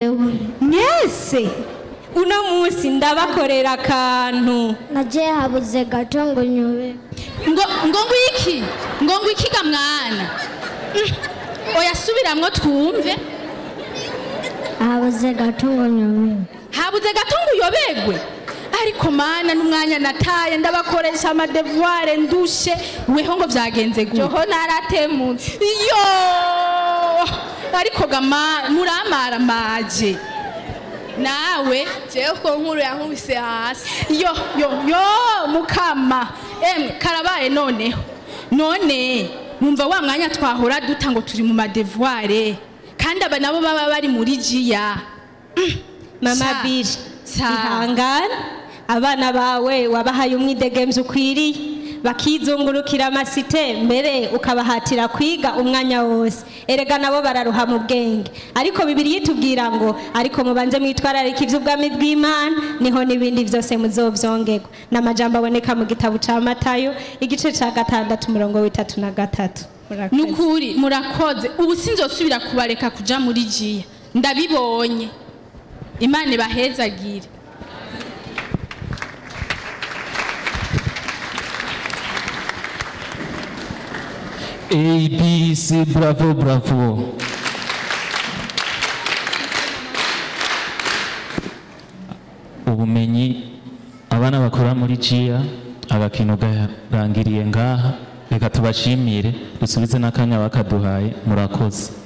madebu mwese uno munsi ndabakorera akantu nagiye habuze gato ngo nyube ngo ngo ngwiki ngo ngwiki ga mwana Mm. oya subiramwo twumve habuze gato ngo nyube habuze gato ngo uyobegwe ariko mana n'umwanya nataye ndabakoresha amadevuware ndushe weho ngo vyagenze gute joho naratemutse iyo ariko gama muramara maje nawe jewe ko nkuru yankubise hasi yo yo yo mukama emwe karabaye noneho none numva wa mwanya twahora duta ngo turi mu madevuware kandi aba nabo baba bari muri jiya mama Sa- biri sa- ihangane abana bawe wabahaye umwidegemvyo ukwiriye bakizungurukira amasite mbere ukabahatira kwiga umwanya wose erega nabo bararuha mu bwenge ariko bibiri yitubwira ngo ariko mubanze mwitwararika ivy'ubwami bw'imana niho n'ibindi vyose muzovyongerwa n'amajambo aboneka mu gitabo ca matayo igice ca gatandatu umurongo w'itatu na gatatu Murakoze. nukuri murakoze ubu sinzosubira kubareka kuja muri jiya ndabibonye imana ibahezagire A, B, C, bravo, bravo. ubumenyi abana bakora muri jiya agakino garangiriye ngaha reka tubashimire dusubize n'akanya bakaduhaye murakoze